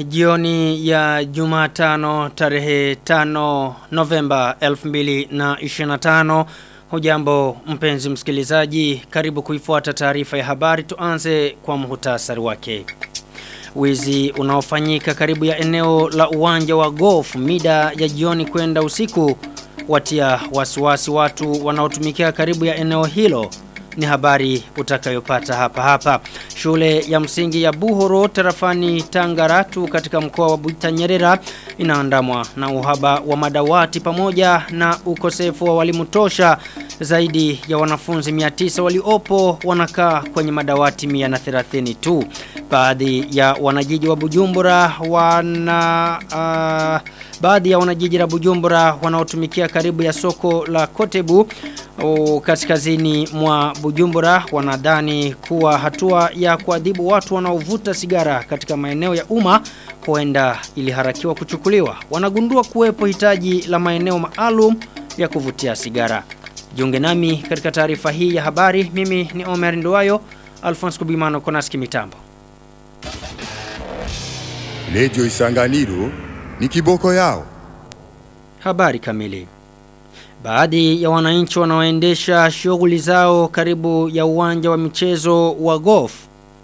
jioni ya Jumatano tarehe 5 Novemba 2025. Hujambo mpenzi msikilizaji, karibu kuifuata taarifa ya habari tuanze kwa muhtasari wake. Wizi unaofanyika karibu ya eneo la uwanja wa golf mida ya jioni kwenda usiku watia wasiwasi watu wanaotumikia karibu ya eneo hilo ni habari utakayopata hapa hapa. Shule ya msingi ya Buhoro tarafani Tangaratu katika mkoa wa Butanyerera inaandamwa na uhaba wa madawati pamoja na ukosefu wa walimu tosha zaidi ya wanafunzi 900 waliopo wanakaa kwenye madawati 130 tu. Baadhi ya wanajiji wa Bujumbura wana uh, baadhi ya wanajiji la Bujumbura wanaotumikia karibu ya soko la Kotebu o, kaskazini mwa Bujumbura wanadhani kuwa hatua ya kuadhibu watu wanaovuta sigara katika maeneo ya umma huenda iliharakiwa kuchukuliwa. Wanagundua kuwepo hitaji la maeneo maalum ya kuvutia sigara. Jiunge nami katika taarifa hii ya habari. Mimi ni Omer Nduwayo, Alphonse Kubimano Konaski Mitambo. Lejo Isanganiro ni kiboko yao. Habari kamili. Baadhi ya wananchi wanaoendesha shughuli zao karibu ya uwanja wa michezo wa golf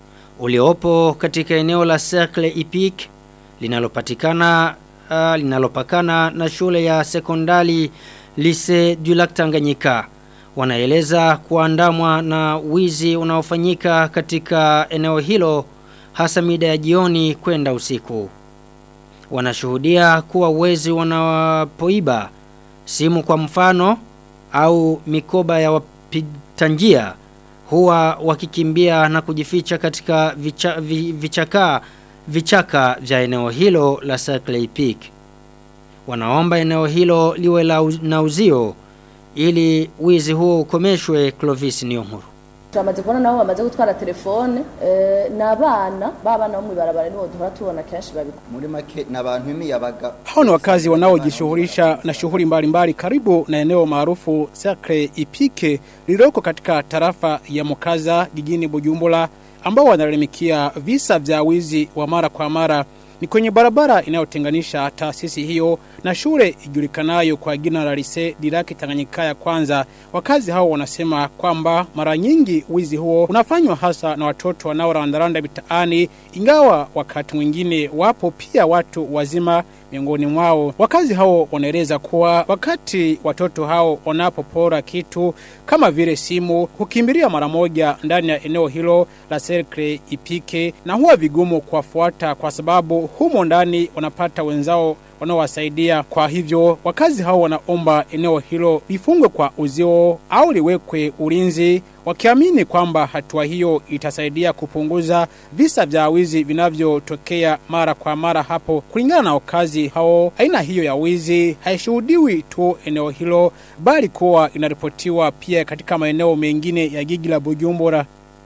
uliopo katika eneo la Cercle Epic linalopatikana uh, linalopakana na shule ya sekondari Lycée du Lac Tanganyika wanaeleza kuandamwa na wizi unaofanyika katika eneo hilo hasa mida ya jioni kwenda usiku wanashuhudia kuwa wezi wanapoiba simu kwa mfano au mikoba ya wapita njia huwa wakikimbia na kujificha katika vicha, vi, vichaka vichaka vya eneo hilo la Circle Peak. Wanaomba eneo hilo liwe la uz, na uzio ili wizi huo ukomeshwe Clovis Niyonkuru turamaze kubona nabo bamaze gutwara telefone n'abana babana bo mu ibarabara nibo duhora tubona kenshi babikora muri make n'abantu imiyabaga hao ni wakazi wanaojishughulisha na shughuli mbalimbali karibu na eneo maarufu Sacre Ipike lililoko katika tarafa ya Mukaza jijini Bujumbura ambao wanalalamikia visa vya wizi wa mara kwa mara ni kwenye barabara inayotenganisha taasisi hiyo na shule ijulikanayo kwa jina la Lise Diraki Tanganyika ya kwanza. Wakazi hao wanasema kwamba mara nyingi wizi huo unafanywa hasa na watoto wanaorandaranda mitaani, ingawa wakati mwingine wapo pia watu wazima miongoni mwao. Wakazi hao wanaeleza kuwa wakati watoto hao wanapopora kitu kama vile simu, hukimbilia mara moja ndani ya eneo hilo la Cercle Ipike na huwa vigumu kuwafuata kwa sababu humo ndani wanapata wenzao wanaowasaidia. Kwa hivyo wakazi hao wanaomba eneo hilo lifungwe kwa uzio au liwekwe ulinzi wakiamini kwamba hatua hiyo itasaidia kupunguza visa vya wizi vinavyotokea mara kwa mara hapo. Kulingana na wakazi hao, aina hiyo ya wizi haishuhudiwi tu eneo hilo, bali kuwa inaripotiwa pia katika maeneo mengine ya jiji la Bujumbura.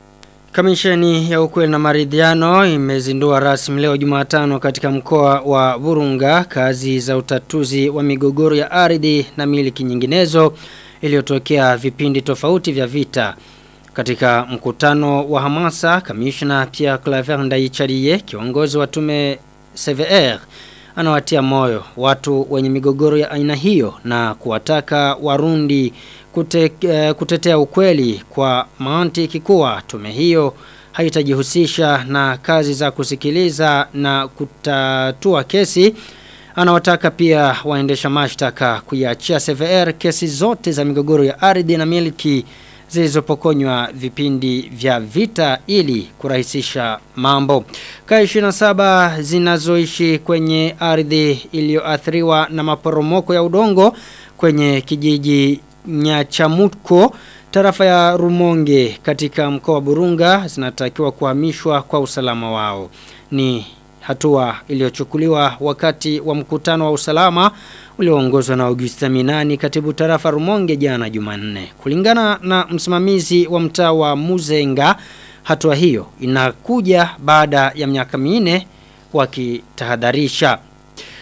Kamisheni ya ukweli na maridhiano imezindua rasmi leo Jumatano katika mkoa wa Burunga kazi za utatuzi wa migogoro ya ardhi na miliki nyinginezo iliyotokea vipindi tofauti vya vita. Katika mkutano wa hamasa, kamishna Pierre Claver Ndaicharie, kiongozi wa tume CVR, anawatia moyo watu wenye migogoro ya aina hiyo na kuwataka warundi kute, uh, kutetea ukweli kwa mantiki kuwa tume hiyo haitajihusisha na kazi za kusikiliza na kutatua kesi anawataka pia waendesha mashtaka kuiachia CVR kesi zote za migogoro ya ardhi na miliki zilizopokonywa vipindi vya vita ili kurahisisha mambo. Kaya 27 zinazoishi kwenye ardhi iliyoathiriwa na maporomoko ya udongo kwenye kijiji Nyachamuko tarafa ya Rumonge katika mkoa wa Burunga zinatakiwa kuhamishwa kwa usalama wao. Ni hatua iliyochukuliwa wakati wa mkutano wa usalama ulioongozwa na Augusta Minani katibu tarafa Rumonge jana Jumanne. Kulingana na msimamizi wa mtaa wa Muzenga, hatua hiyo inakuja baada ya miaka minne wakitahadharisha.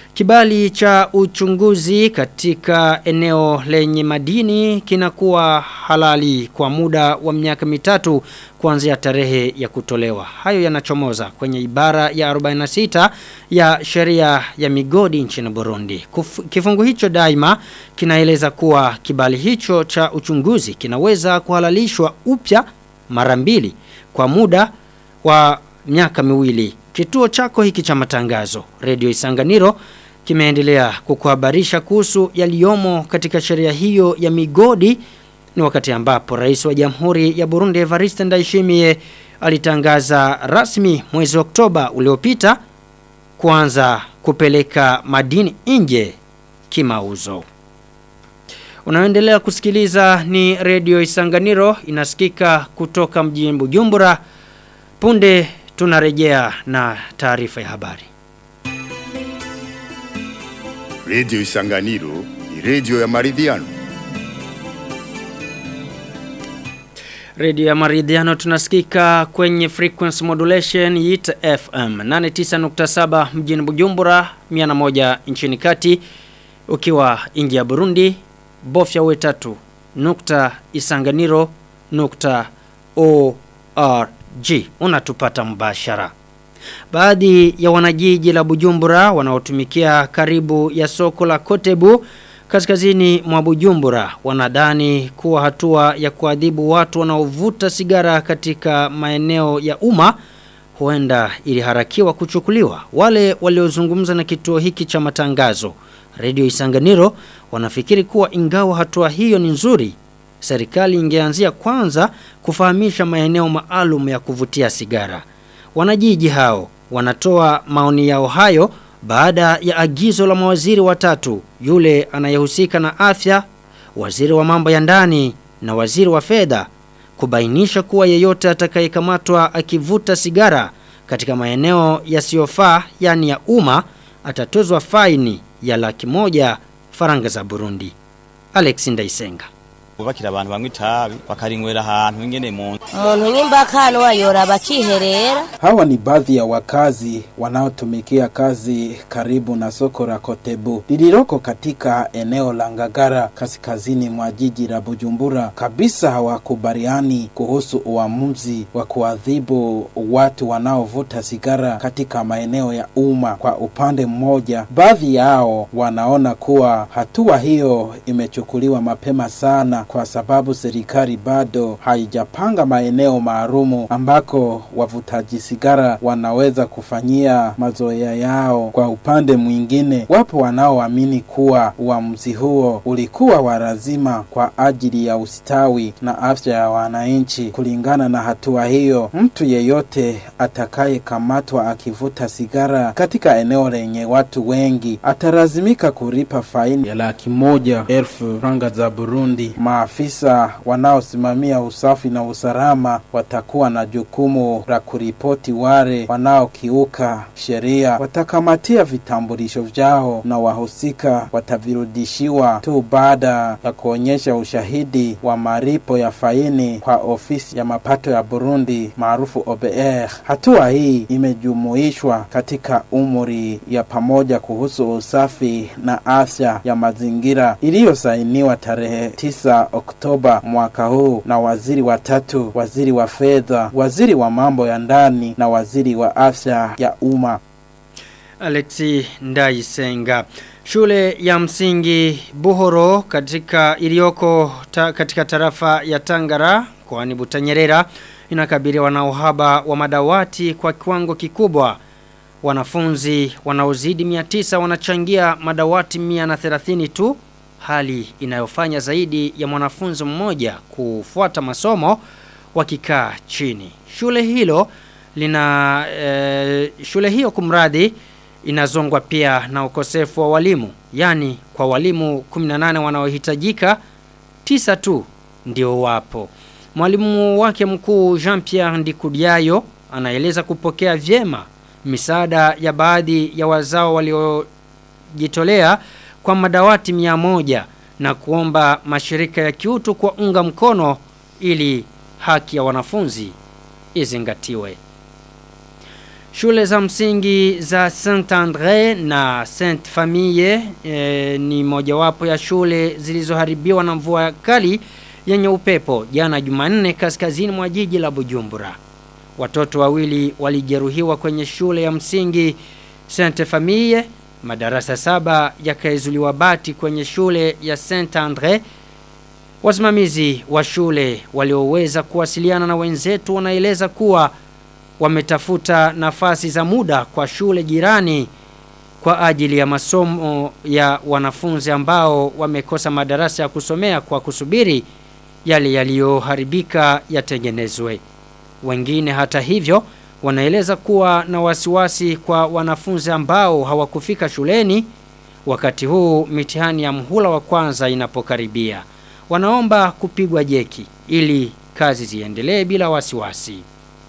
Kibali cha uchunguzi katika eneo lenye madini kinakuwa halali kwa muda wa miaka mitatu kuanzia tarehe ya kutolewa. Hayo yanachomoza kwenye ibara ya 46 ya sheria ya migodi nchini Burundi. Kuf, kifungu hicho daima kinaeleza kuwa kibali hicho cha uchunguzi kinaweza kuhalalishwa upya mara mbili kwa muda wa miaka miwili. Kituo chako hiki cha matangazo, Radio Isanganiro, kimeendelea kukuhabarisha kuhusu yaliyomo katika sheria hiyo ya migodi ni wakati ambapo rais wa Jamhuri ya Burundi Evariste Ndayishimiye alitangaza rasmi mwezi Oktoba uliopita kuanza kupeleka madini nje kimauzo. Unaendelea kusikiliza ni Radio Isanganiro inasikika kutoka mjini Bujumbura. Punde tunarejea na taarifa ya habari. Radio Isanganiro ni radio ya maridhiano. Radio ya Maridhiano tunasikika kwenye frequency modulation YIT FM 89.7 mjini Bujumbura 101 nchini kati ukiwa nje ya Burundi bofya we tatu nukta isanganiro nukta org unatupata mbashara. Baadhi ya wanajiji la Bujumbura wanaotumikia karibu ya soko la Kotebu kaskazini mwa Bujumbura wanadhani kuwa hatua ya kuadhibu watu wanaovuta sigara katika maeneo ya umma huenda iliharakiwa kuchukuliwa. Wale waliozungumza na kituo hiki cha matangazo Radio Isanganiro wanafikiri kuwa ingawa hatua hiyo ni nzuri serikali ingeanzia kwanza kufahamisha maeneo maalum ya kuvutia sigara. Wanajiji hao wanatoa maoni yao hayo baada ya agizo la mawaziri watatu yule anayehusika na afya, waziri wa mambo ya ndani na waziri wa fedha kubainisha kuwa yeyote atakayekamatwa akivuta sigara katika maeneo yasiyofaa yani ya umma atatozwa faini ya laki moja faranga za Burundi. Alex Ndaisenga bubakira abantu bamwe itabi bakarinywera ahantu ingene mu umuntu nyimbakano wayora bakiherera Hawa ni baadhi ya wakazi wanaotumikia kazi karibu na soko la Kotebu lililoko katika eneo la Ngagara kaskazini mwa jiji la Bujumbura. Kabisa hawakubaliani kuhusu uamuzi wa kuadhibu watu wanaovuta sigara katika maeneo ya umma. Kwa upande mmoja, baadhi yao wanaona kuwa hatua hiyo imechukuliwa mapema sana kwa sababu serikali bado haijapanga maeneo maalumu ambako wavutaji sigara wanaweza kufanyia mazoea yao. Kwa upande mwingine, wapo wanaoamini kuwa uamuzi huo ulikuwa wa lazima kwa ajili ya ustawi na afya ya wananchi. Kulingana na hatua hiyo, mtu yeyote atakayekamatwa akivuta sigara katika eneo lenye watu wengi atalazimika kulipa faini ya laki moja elfu franga za Burundi. Maafisa wanaosimamia usafi na usalama watakuwa na jukumu la kuripoti wale wanaokiuka sheria, watakamatia vitambulisho vyao na wahusika watavirudishiwa tu baada ya kuonyesha ushahidi wa malipo ya faini kwa ofisi ya mapato ya Burundi maarufu OBR. Hatua hii imejumuishwa katika umri ya pamoja kuhusu usafi na afya ya mazingira iliyosainiwa tarehe 9 Oktoba mwaka huu na waziri watatu, waziri wa fedha, waziri wa mambo ya ndani na waziri wa afya ya umma. Alexi Ndaisenga. Shule ya msingi Buhoro katika iliyoko ta, katika tarafa ya Tangara kwani Butanyerera inakabiliwa na uhaba wa madawati kwa kiwango kikubwa. Wanafunzi wanaozidi 900 wanachangia madawati 130 tu hali inayofanya zaidi ya mwanafunzi mmoja kufuata masomo wakikaa chini. Shule hilo lina e, shule hiyo kumradhi inazongwa pia na ukosefu wa walimu, yani kwa walimu 18 wanaohitajika tisa tu ndio wapo. Mwalimu wake mkuu Jean-Pierre Ndikudiayo anaeleza kupokea vyema misaada ya baadhi ya wazao waliojitolea kwa madawati mia moja na kuomba mashirika ya kiutu kwa unga mkono ili haki ya wanafunzi izingatiwe. Shule za msingi za Saint Andre na Saint Famille e, ni mojawapo ya shule zilizoharibiwa na mvua kali yenye upepo jana Jumanne kaskazini mwa jiji la Bujumbura. Watoto wawili walijeruhiwa kwenye shule ya msingi Saint Famille, madarasa saba yakaezuliwa bati kwenye shule ya Saint Andre. Wasimamizi wa shule walioweza kuwasiliana na wenzetu wanaeleza kuwa wametafuta nafasi za muda kwa shule jirani kwa ajili ya masomo ya wanafunzi ambao wamekosa madarasa ya kusomea kwa kusubiri yale yaliyoharibika yatengenezwe. Wengine hata hivyo wanaeleza kuwa na wasiwasi kwa wanafunzi ambao hawakufika shuleni wakati huu mitihani ya mhula wa kwanza inapokaribia. Wanaomba kupigwa jeki ili kazi ziendelee bila wasiwasi.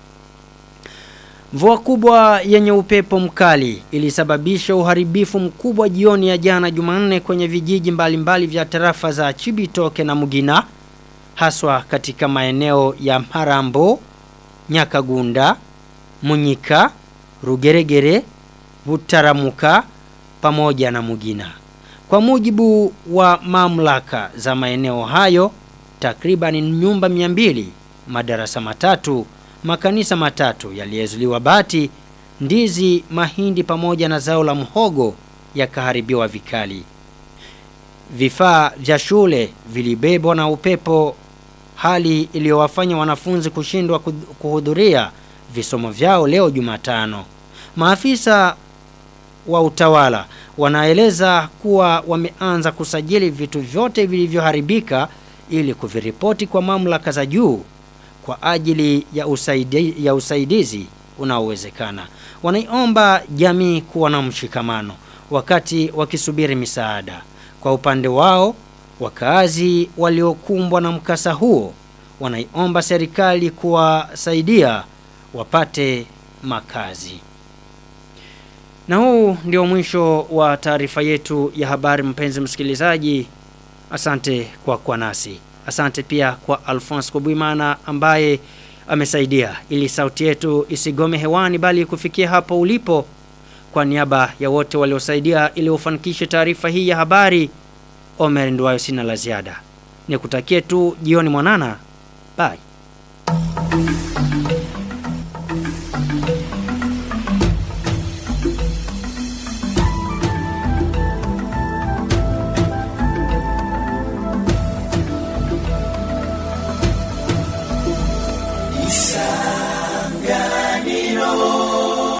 Mvua kubwa yenye upepo mkali ilisababisha uharibifu mkubwa jioni ya jana Jumanne kwenye vijiji mbalimbali vya tarafa za Chibitoke na Mugina haswa katika maeneo ya Marambo, Nyakagunda, Munyika, Rugeregere, Butaramuka pamoja na Mugina. Kwa mujibu wa mamlaka za maeneo hayo, takriban nyumba 200, madarasa matatu, makanisa matatu yaliyezuliwa bati, ndizi, mahindi pamoja na zao la mhogo yakaharibiwa vikali. Vifaa vya shule vilibebwa na upepo hali iliyowafanya wanafunzi kushindwa kuhudhuria visomo vyao leo Jumatano. Maafisa wa utawala wanaeleza kuwa wameanza kusajili vitu vyote vilivyoharibika ili kuviripoti kwa mamlaka za juu kwa ajili ya, usaidi, ya usaidizi unaowezekana. Wanaiomba jamii kuwa na mshikamano wakati wakisubiri misaada. Kwa upande wao, wakaazi waliokumbwa na mkasa huo wanaiomba serikali kuwasaidia wapate makazi. Na huu ndio mwisho wa taarifa yetu ya habari mpenzi msikilizaji. Asante kwa kwa nasi. Asante pia kwa Alphonse Kubuimana ambaye amesaidia ili sauti yetu isigome hewani bali kufikia hapo ulipo. Kwa niaba ya wote waliosaidia ili ufanikishe taarifa hii ya habari, Omer Nduwayo sina la ziada. Nikutakie tu jioni mwanana. Bye.